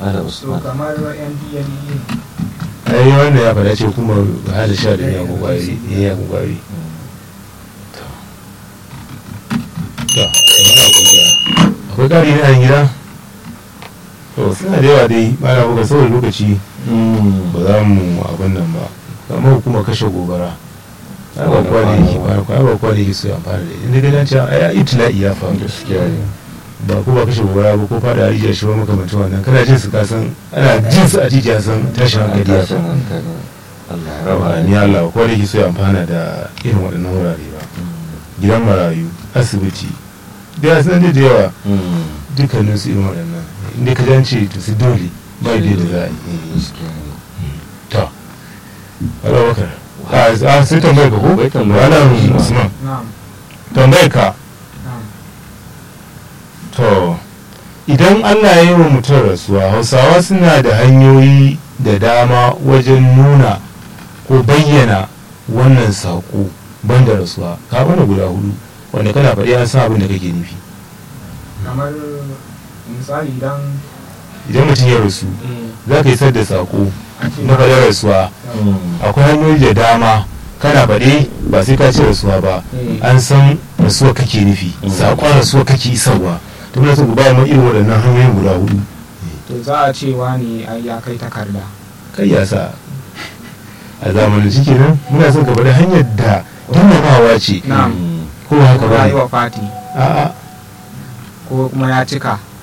Malam so Usman kamar ndla ai wannan ya faɗa ce kuma hada sha da miyagun ƙwari miyagun ƙwari to muna godiya akwai ƙari ne a gida to suna da yawa dai ba na buga saboda lokaci ba za mu abin nan ba kamar kuma kashe gobara ai ba kowa ne yake ba ai ba kowa ne yake so ya amfana da inda gidan cewa ai itila'i ya faru gaskiya ne ba ko ba kashe gobara ba ko fada rijiya shi ba makamancin wannan kana jin su kasan ana jin su a jijiya san tashin hankali ya tashin faru hankali Allah ya raba raba ni Allah ko da yake so ya amfana da irin waɗannan wurare ba gidan marayu asibiti da ya san da yawa dukkanin su irin waɗannan inda ka jance to su dole ba da yadda za a yi gaskiya ne to Allah bakar a sai tambayar ka ko Bai tambayar malam ka. Usman na'am tambayar ka na'am to idan Allah ya yi wa mutum rasuwa hausawa suna da hanyoyi da dama wajen nuna ko bayyana wannan saƙo banda rasuwa ka bana guda hudu wanda kana faɗi an san abin da kake nufi kamar misali idan idan mutum ya rasu eh, za ka isar da saƙo a ce na faɗin rasuwa akwai hanyoyi da dama kana faɗi ba sai ka ce rasuwa ba eh, an san rasuwa kake nufi Mm. saƙon rasuwa kake isarwa to muna so ku ba mu irin waɗannan hanyoyin guda hudu to za a ce wani ai ya kai takarda kai ya sa a zamanin ciki nan muna son ka faɗi hanyar da girmamawa ce na'am ko ba haka ko ba ya yi ne wa fati a'a ko kuma ya cika